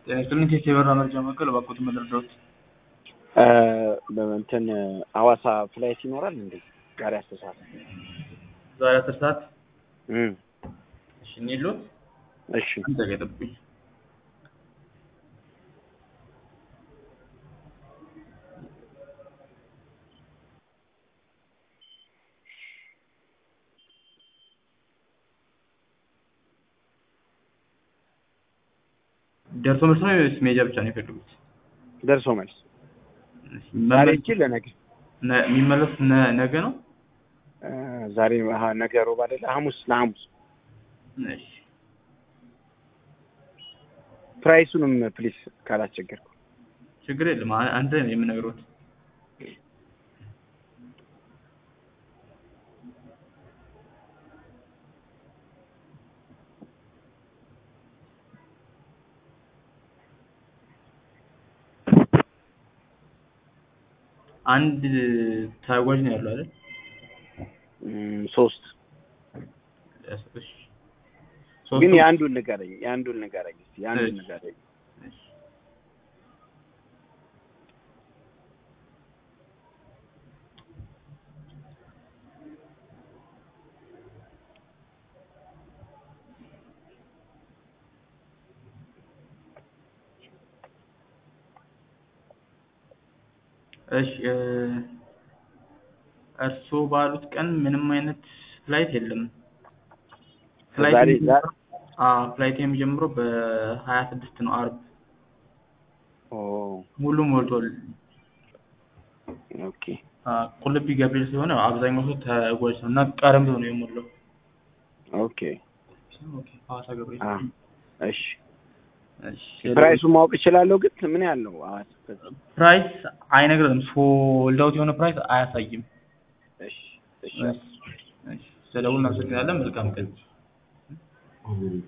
ጤና ይስጥልኝ ቴስት የበራ መረጃ ማዕከል እባክዎትን መረዳዎት? እንትን ሐዋሳ ፍላይት ይኖራል እንዴ? ዛሬ አስር ሰዓት ዛሬ አስር ሰዓት እም እሺ እንሂድልዎት? እሺ አንድ ደቂቃ ይጠብቁኝ። ደርሶ መልስ ነው ወይስ መሄጃ ብቻ ነው የፈለጉት? ደርሶ መልስ እሺ፣ ዛሬ መመለስ- እቺ ለነገ ነ- የሚመለሱት ነ- ነገ ነው? እ ዛሬ አሀ ነገ ሮብ አይደለ? ሐሙስ ለሐሙስ እሺ ፕራይሱንም ፕሊስ ካላስቸገርኩ ችግር የለም። አ- አንድ ላይ ነው የምነግሮት። አንድ ተጓዥ ነው ያለው አይደል? እም ሶስት እሺ። ግን ሶስቱም- የአንዱን ንገረኝ የአንዱን ንገረኝ እስኪ የአንዱን እሺ። ንገረኝ እሺ። እሺ እ እርስዎ ባሉት ቀን ምንም አይነት ፍላይት የለም። ፍላይት ዛሬ የሚጀምረው- ዛሬ አዎ ፍላይት የሚጀምረው በሀያ ስድስት ነው አርብ። ኦ ሙሉ ሞልቷል። ኦኬ አ ቁልቢ ገብርኤል ስለሆነ አብዛኛው ሰው ተጓዥ ነው እና ቀደም ብሎ ነው የሞላው። ኦኬ ኦኬ ሐዋሳ ገብርኤል። አ እሺ እሺ ፕራይሱን ማወቅ እችላለሁ ግን ምን ያህል ነው ሐዋሳ ከዚህ? ፕራይስ አይነግርም። ሶልድ አውት የሆነ ፕራይስ አያሳይም። እሺ እሺ እሺ እሺ ስለደውል እናመሰግናለን። መልካም ቀን።